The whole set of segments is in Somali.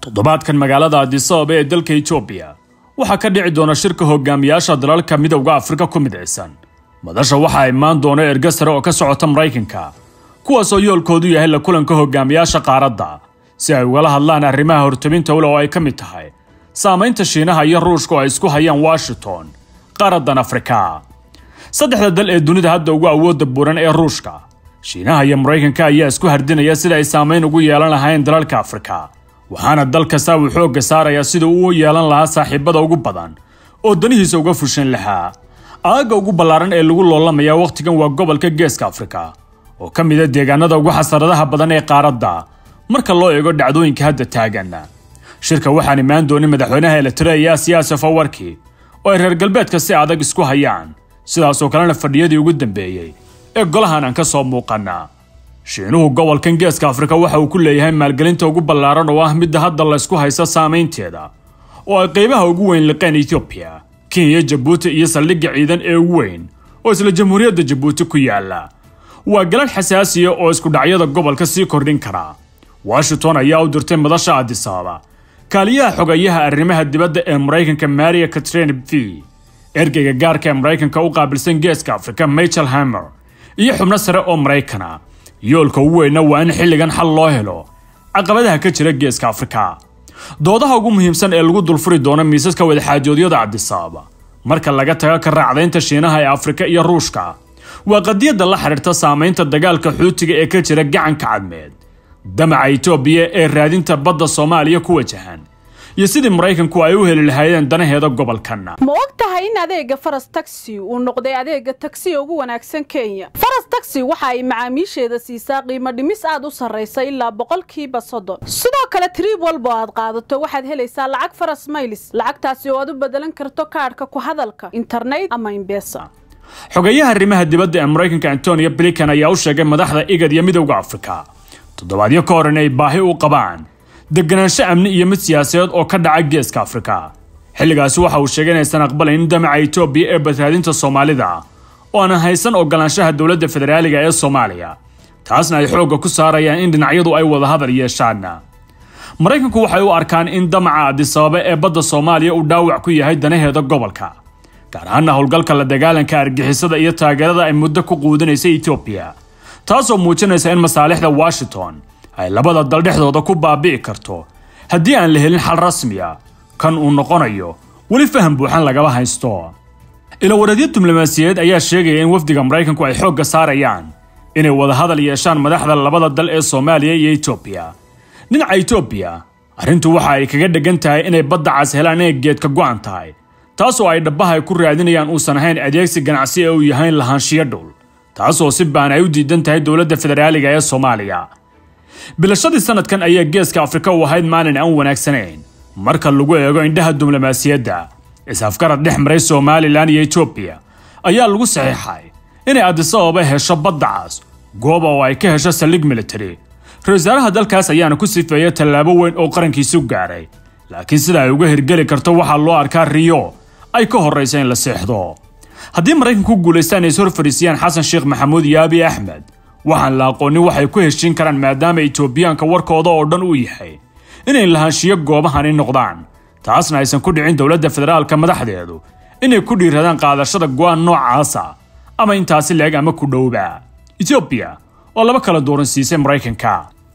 toddobaadkan magaalada adisababa ee dalka etoobiya waxaa ka dhici doona shirka hogaamiyaasha dalalka midowda afrika ku midaysan madasha waxaa imaan doona erga sare oo ka socota maraykanka kuwaasoo yoolkoodu yahay la kulanka hogaamiyaasha qaaradda si ay ugala hadlaan arrimaha hortabinta ule oo ay ka mid tahay saamaynta shiinaha iyo ruushka oo ay isku hayaan washington qaaraddan afrika saddexda dal ee dunida hadda ugu awoodda buuran ee ruushka shiinaha iyo maraykanka ayaa isku hardinaya sida ay saamayn ugu yeelan lahayn dalalka afrika waxaana dal kasta uu xoogga saarayaa sida uu u yeelan lahaa saaxiibada ugu badan oo danihiisa uga fushan lahaa aagga ugu ballaaran ee lagu loolamaya wakhtigan waa gobolka geeska afrika oo ka mid a deegaanada ugu xasaradaha badan ee qaaradda marka loo eego dhacdooyinka hadda taagan shirka waxaan imaan doonin madaxweynaha elitareya siyaasef awarki oo ay reer galbeedka si adag isku hayaan sidaasoo kalena fadhiyadii ugu dambeeyey ee golahan aan ka soo muuqana shiinuhu gobolkan geeska afrika waxa uu ku leeyahay maalgelinta ugu ballaaran oo ah midda hadda laysku haysta saamaynteeda oo ay qaybaha ugu weyn liqeen etoobiya kenya jabuuti iyo saldhigga ciidan ee ugu weyn oo isla jamhuuriyadda jabuuti ku yaala waa galadh xasaasiya oo iskudhacyada gobolka sii kordhin kara washington ayaa u dirtay madasha adisababa kaaliyaha xogayaha arrimaha dibadda ee maraykanka maria katrine v ergeyga gaarka ee maraykanka u qaabilsan geeska afrika michael hamer iyo xubno sare oo maraykana yoolka ugu weynna waa in xilligan xal loo helo caqabadaha ka jira geeska afrika doodaha ugu muhiimsan ee lagu dulfuri doono miisaska wadaxaajoodyada cabdisababa marka laga tago ka raacdaynta shiinaha ee afrika iyo ruushka waa qadiyadda la xidhiirta saamaynta dagaalka xuutiga ee ka jira gacanka cadmeed damaca etoobiya ee raadinta badda soomaaliya ku wajahan iyo sidii maraykanku ay u heli lahaayeen danaheeda gobolkan ma og tahay in adeega faras taxi uu noqday adeega tagsiga ugu wanaagsan kenya faras taxi waxa ay macaamiisheeda siisaa qiimo dhimis aad u sarraysa ilaa boqolkiiba soddon sidoo kale triib walba oo aad qaadato waxaad helaysaa lacag faras maylis lacagtaasi oo aad u bedelan karto kaadhka ku hadalka internet ama imbesa xogeyaha arrimaha dibadda ee maraykanka antonio blinkan ayaa u sheegay madaxda igad iyo midowda afrika toddobaadyo ka hor inay baahi u qabaan deganaansho amni iyo mid siyaasadeed oo ka dhaca geeska afrika xilligaasi waxa uu sheegay inaysan aqbalayn damaca etoobiya ee badbaadinta soomaalida oo aanan haysan ogolaanshaha dowladda federaaliga ee soomaaliya taasna ay xoogga ku saarayaan in dhinacyadu ay wada hadal yeeshaan maraykanku waxay u arkaan in damaca adisababa ee badda soomaaliya uu dhaawac ku yahay danaheeda gobolka gaar ahaana howlgalka la dagaalanka argixisada iyo taageerada ay muddo ku quudinaysa etoobiya taasoo muujinaysa in masaalixda washington ay labada dal dhexdooda ku baabi'i karto haddii aan la helin xal rasmiya kan uu noqonayo weli faham buuxan lagaba haysto ilawareedyo diblomaasiyadeed ayaa sheegaya in wafdiga maraykanku ay xoogga saarayaan inay wada hadal yeeshaan madaxda labada dal ee soomaaliya iyo etoobiya dhinaca etoobiya arrintu waxa ay kaga dheggan tahay inay badda cas helaan inay geedka go'an tahay taasoo ay dhabbaha ay ku raadinayaan uusan ahayn adeegsi ganacsi ee uu yahayn lahaanshiyo dhul taasoo si baan ay u diidan tahay dowladda federaaliga ee soomaaliya bilashadii sanadkan ayaa geeska afrika u ahayd maalin aan wanaagsanayn marka lagu eego indhaha diblomaasiyadda is-afgarad dhex maray somalilan iyo etoobiya ayaa lagu saxiixay inay adisababa hesho badda cas gooba oo ay ka hesho saldhig military ra wasaaraha dalkaas ayaana ku sifeeyay tallaabo weyn oo qarankiisu gaaray laakiin sida ay uga hirgeli karto waxaa loo arkaa riyo ay ka horraysa in la seexdo haddii maraykanku guulaystaan ay is hor fadhiisiyaan xasan sheekh maxamuud iyo abiy axmed waxaan la aqoonin waxay ku heshiin karaan maadaama etoobiyaanka warkooda oo dhan uu yahay inay lahaanshiyo goobahani noqdaan taasna aysan ku dhicin dowladda federaalka madaxdeedu inay ku dhiiradaan qaadashada go'aan noocaasa ama intaasi leeg ama ku dhowba etoobiya oo laba kala dooran siisay maraykanka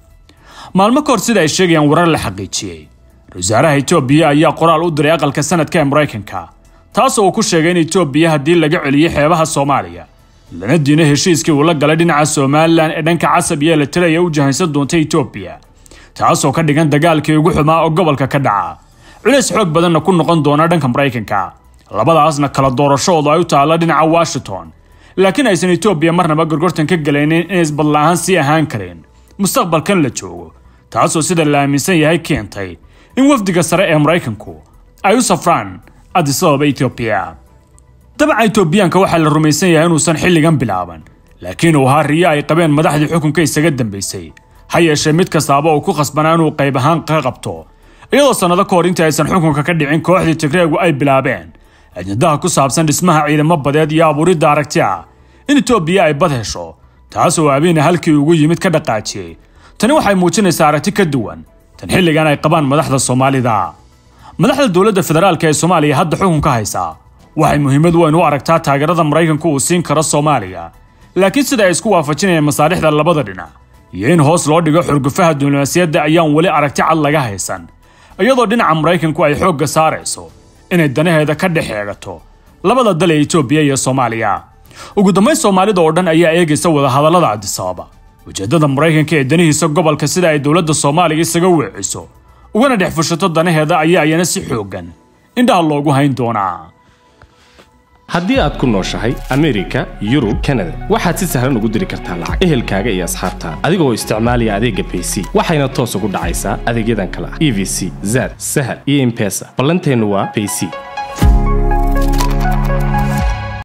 maalmo ka hor sida ay sheegayaan warar la xaqiijiyey ra-wasaaraha etoobiya ayaa qoraal u diray aqalka sanadka ee maraykanka taasoo uu ku sheegay in etoobiya haddii laga celiyo xeebaha soomaaliya lana diino heshiiskii uu la galay dhinaca somalilan ee dhanka casab iyo elitareya u jahaysan doonta etoobiya taasoo ka dhigan dagaalkii ugu xumaa oo gobolka ka dhaca culays xoog badanna ku noqon doona dhanka maraykanka labadaasna kala doorashoodu ay u taalla dhinaca washington laakiin aysan etoobiya marnaba gorgortan ka galaynin inay isbadla'ahaan sii ahaan karin mustaqbalkan la joogo taasoo sida la aaminsan yahay keentay in wafdiga sare ee maraykanku ay u safraan adisababa etoobiya dabaca etoobiyaanka waxaa la rumaysan yahay inuusan xilligan bilaaban laakiin uu ahaa riyo ay qabeen madaxdii xukunka isaga dambaysay ha yeeshee mid kastaaba uu ku khasbanaa inuu qayb ahaan ka qabto iyadoo sannado ka hor intii aysan xukunka ka dhicin kooxdii tigreegu ay bilaabeen ajnadaha ku saabsan dhismaha ciidamo badeed iyo abuuridda aragti ah in etoobiya ay bad hesho taasoo abiina halkii ugu yimid ka dhaqaajiyey tani waxay muujinaysaa aragti ka duwan tan xilligan ay qabaan madaxda soomaalida madaxda dowladda federaalk ee soomaaliya hadda xukunka haysaa waxay muhiimad weyn u aragtaa taageerada maraykanku uu siin karo soomaaliya laakiin sida ay isku waafajinayaan masaalixda labada dhinac iyo in hoos loo dhigo xurgufaha diblomaasiyadda ayaan weli aragti cad laga haysan iyadoo dhinaca maraykanku ay xoogga saarayso inay danaheeda ka dhex eegato labada dal ee etoobiya iyo soomaaliya ugu dambayn soomaalida oo dhan ayaa eegaysa wadahadallada cabdisababa ujeeddada maraykanka ee danihiisa gobolka sida ay dowladda soomaaliya isaga weeciso ugana dhex fushato danaheeda ayaa ayana si xooggan indhaha loogu hayn doonaa haddii aad ku nooshahay amerika yurub kanada waxaad si sahlan ugu diri kartaa lacag ehelkaaga iyo asxaabtaada adigoo isticmaalaya adeegga bayc waxayna toos ugu dhacaysaa adeegyadan kale ah e v c zad sahal iyo impesa ballanteennu waa bayc